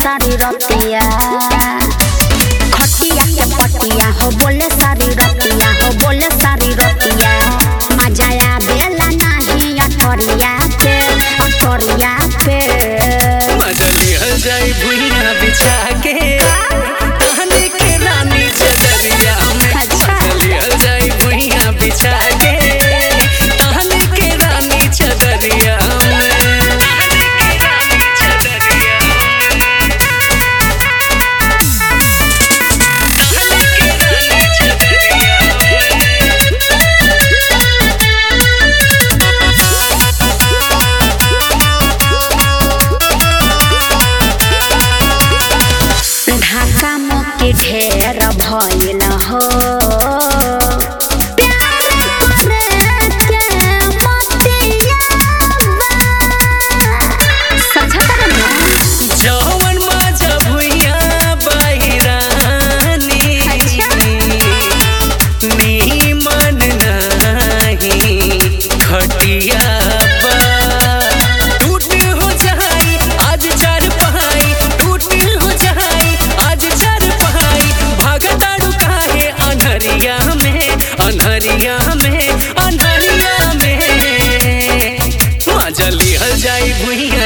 सारी रतिया खटिया के पटिया हो बोले सारी रतिया हो बोले सारी रतिया मजा आवेला नाही अटरिया पे अटरिया पे मजा लिहल जाई भुइया बिछा के कहने के रानी चदरिया में अच्छा। मजा लिहल जाई भुइया बिछा के कहने के रानी चदरिया में कहने के रानी चदरिया में कहने के रानी चदरिया ढाका मोके ढेर भइल हो प्यार करे के मतिया समझत रहे जवन मजा भुइया बहिरानी नीमन नाही खटिया बा टूट हो जाई आज चार पहाई टूट हो जाई आज चार पहाई भागताड़ू काहे अनहरिया में अनहरिया में अनहरिया में मजा लिहल जाई भुइया